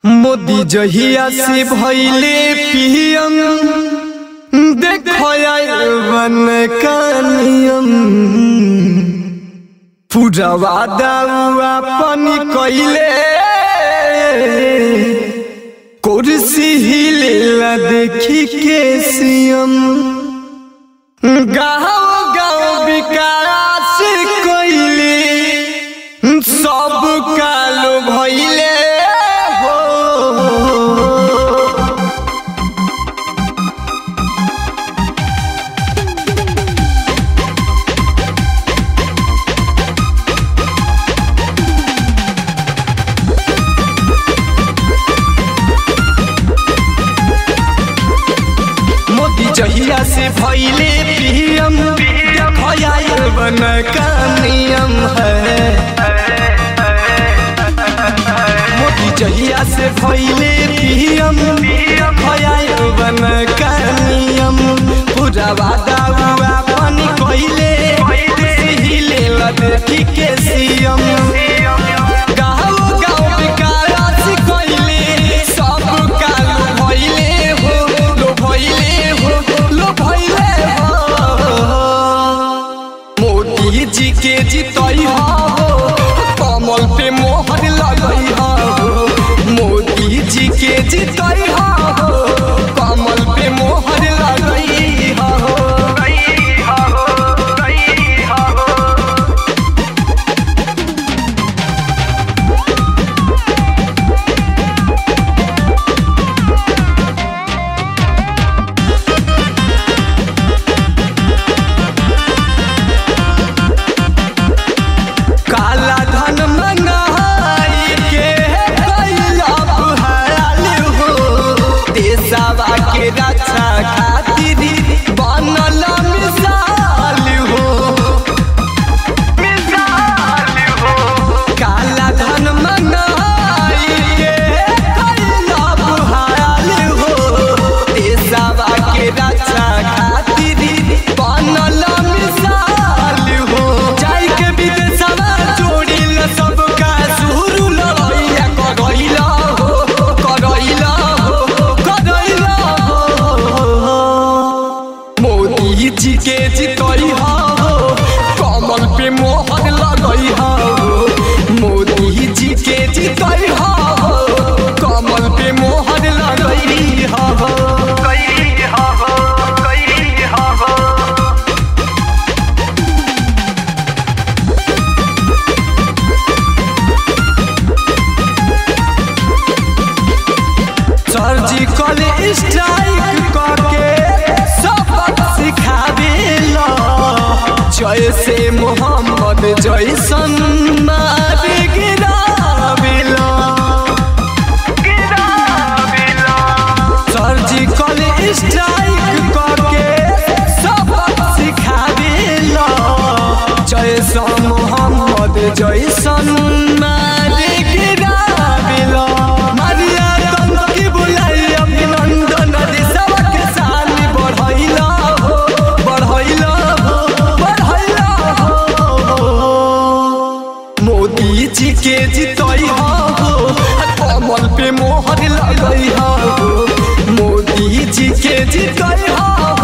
मोदी जहिया से भइले पीएम देखो बन कानियम पूरा वादा अपन कइले कुर्सी हिलेला देखी के सीएम गाँव गाँव विकास कइले सब कालो भइले हो मोदी जहिया से भइले पीएम देखो बन का नियम है मोदी जहिया से भइले पीएम देखो बन का नियम पूरा वादा हुआ पानी कइले हिले देखी के सीएम गाँव गाँव विकास कइले सब काल भइले हो लो भइले हो लो भइले हो मोदी जी के जितई हो कमल पे मोहर लगई हो मोदी जी के जितई हो कमल पे मोहर लगई हो काला धन मंगाई के कैला बुहाल हो देशवा के रक्षा खातिर बनल मिसाल हो काला धन मंगाई के कैला बुहाल हो देशवा के रक्षा खातिर बनल मिसाल हो जाई के विदेशवा जोड़िल सबका सुरू लड़ैया करैला हो करैला हो करैला हो मोदी जी के जितई हो कमल पे मोहर लगई हो मोदी जी के जितई हो कमल पे मोहर लगई हो सर्जिकल स्ट्राइक करके सबक सिखावेला जैसे मोहम्मद जैसन मार गिरावेला सर्जिकल स्ट्राइक करके सबक सिखावेला जैसन मोहम्मद जैसन मार गिरावेला मारिया तंग की बुलाई अभिनंदन दिशवा के शान बढ़ैला हो बढ़ैला हो बढ़ैला हो मोदी जी के जितई हो कमल पे मोहर लगई हो मोदी जी के जितई हो